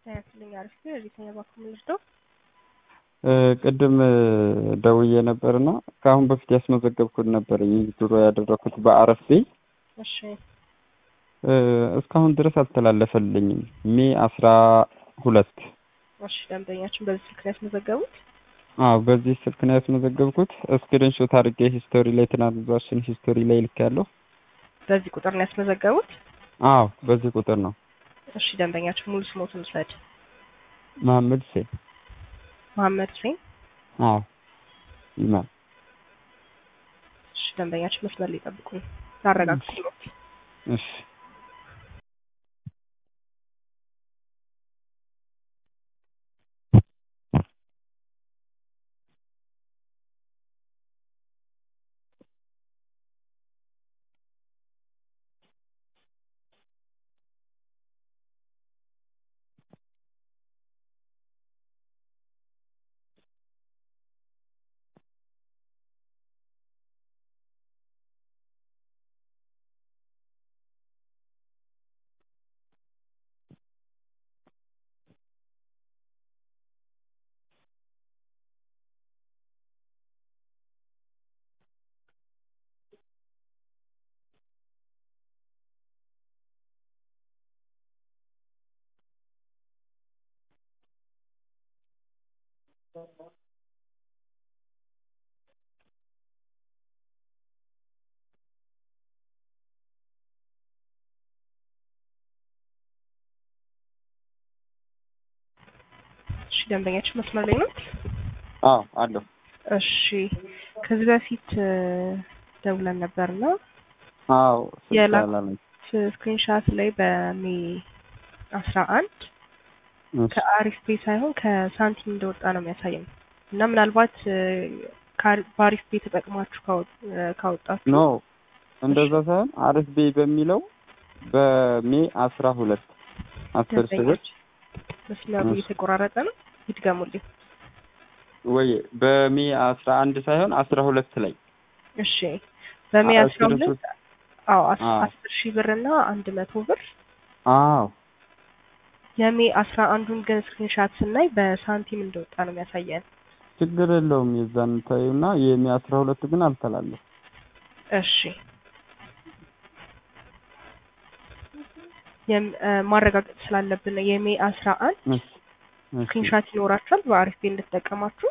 ያስልኝ አሪፍ ነው። የቤተኛ ባኩ ምልርደው ቅድም ደውዬ ነበርና ከአሁን በፊት ያስመዘገብኩት ነበር ድሮ ያደረኩት በአረፌ እሺ እስካሁን ድረስ አልተላለፈልኝም። ሜ አስራ ሁለት እሺ ደንበኛችን በዚህ ስልክ ነው ያስመዘገቡት? አዎ በዚህ ስልክ ነው ያስመዘገብኩት። ስክሪንሾት አድርጌ ሂስቶሪ ላይ ትራንዛክሽን ሂስቶሪ ላይ ልኬያለሁ። በዚህ ቁጥር ነው ያስመዘገቡት? አዎ በዚህ ቁጥር ነው። እሺ ደንበኛችን ሙሉ ስሞትን ውሰድ። መሀመድ ሁሴን። መሀመድ ሁሴን። አዎ ይማል። እሺ ደንበኛችን መስመር ላይ ጠብቁኝ፣ ላረጋግጥልዎት። እሺ እሺ ደንበኛችን መስመር ላይ ነው? አዎ አለሁ። እሺ ከዚህ በፊት ደውለን ነበርና አዎ የላ- ስላለኝ ስክሪንሻት ላይ በሜ አስራ አንድ ከአሪፍ ፔ ሳይሆን ከሳንቲም እንደወጣ ነው የሚያሳየን እና ምናልባት ከአሪ- በአሪፍ ፔ ተጠቅማችሁ ካወ- ካወጣችሁ ኖ እንደዛ ሳይሆን አሪፍ ቤ በሚለው በሜ አስራ ሁለት አስር ሺህ ብር መስመሩ እሺ። እየተቆራረጠ ነው። ይድገሙልኝ። ወይ በሜ አስራ አንድ ሳይሆን አስራ ሁለት ላይ እሺ በሜ አ- አስራ ሁለት ስክሪንሾት- አዎ አስ- አዎ። አስር ሺህ ብር እና አንድ መቶ ብር አዎ የሜ አስራ አንዱን ግን ስክሪንሻት ስናይ በሳንቲም እንደወጣ ነው የሚያሳየን። ችግር የለውም። የዛን ታዩና የሜ አስራ ሁለት ግን አልተላለፍ እሺ የም- እ፣ ማረጋገጥ ስላለብን ነው። የሜ አስራ አንድ ስክሪንሻት ይኖራችኋል በአሪፍ ቤ እንደተጠቀማችሁ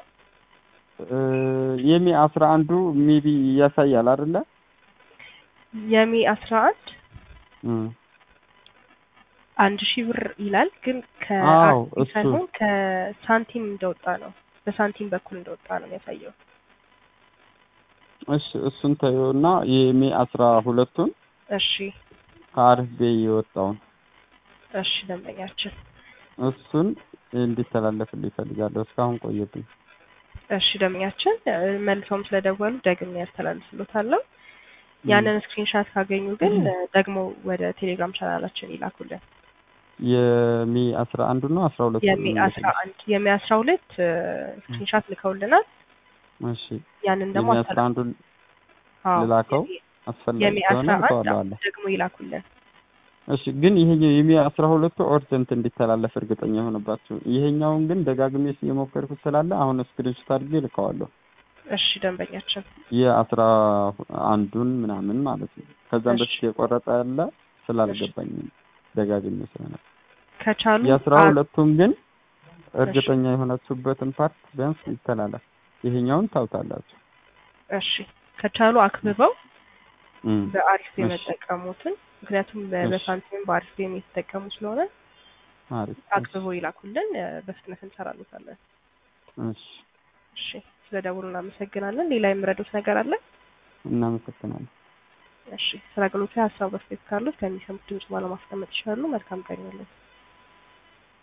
የሜ አስራ አንዱ ሜቢ ያሳያል አይደለ? የሜ አስራ አንድ እም። አንድ ሺህ ብር ይላል ግን አዎ፣ ከአሪፍ እሱ። ሳይሆን ከሳንቲም እንደወጣ ነው በሳንቲም በኩል እንደወጣ ነው የሚያሳየው። እሺ እሱን ታዩና የሜ አስራ ሁለቱን እሺ ከአሪፍ ቤ የወጣውን እሺ ደንበኛችን እሱን እንዲተላለፍልኝ ይፈልጋለሁ። እስካሁን ቆየብኝ። እሺ ደንበኛችን እ፣ መልሰውም ስለደወሉ ደግሜ ያስተላልፍሎታለሁ። ያንን ስክሪንሻት ካገኙ ግን እ፣ ደግሞ ወደ ቴሌግራም ቻናላችን ይላኩልን። የሜ አስራ አንዱ ነው አስራ ሁለቱ የሜ አስራ አንድ የሜ አስራ ሁለት እ፣ ስክሪንሻት ልከውልናል። እሺ ያንን ደግሞ የሜ አስራ አንዱን አዎ፣ ልላከው የሜ- አስፈላጊ የሜ ከሆነ አስራ አንድ ልከዋለዋለሁ። ደግሞ ይላኩልን። እሺ ግን ይሄኛው የሜ አስራ ሁለቱ ኦርጀንት እንዲተላለፍ እርግጠኛ የሆነባችሁ ይሄኛውን ግን ደጋግሜ የሞከርኩት ስላለ አሁን ስክሪንሾት አድርጌ ልከዋለሁ። እሺ ደንበኛችን የአስራ አንዱን ምናምን ማለት ነው። ከዛም እሺ። በፊት የቆረጠ ያለ ስላልገባኝ ደጋግሜ ስለነበር ከቻሉ የአስራ አ- ሁለቱም ግን እርግጠኛ የሆናችሁበትን ፓርት ቢያንስ ይተላለፍ። ይሄኛውን ታውታላችሁ። እሺ ከቻሉ አክብበው እም። በአሪፍ እሺ። የመጠቀሙትን ምክንያቱም በ- እሺ። በሳንቲም በአሪፍ የሚጠቀሙ ስለሆነ አሪፍ። አክብበው ይላኩልን። እ፣ በፍጥነት እንሰራሉታለን። እሺ እሺ ስለ ደውሉ እናመሰግናለን። ሌላ የምረዱት ነገር አለ? እናመሰግናለን። እሺ ስለ አገልግሎቱ ሀሳብ በስቴት ካሉት ከሚሰሙት ድምጽ ባለማስቀመጥ ይችላሉ። መልካም ቀን ይሁንልን።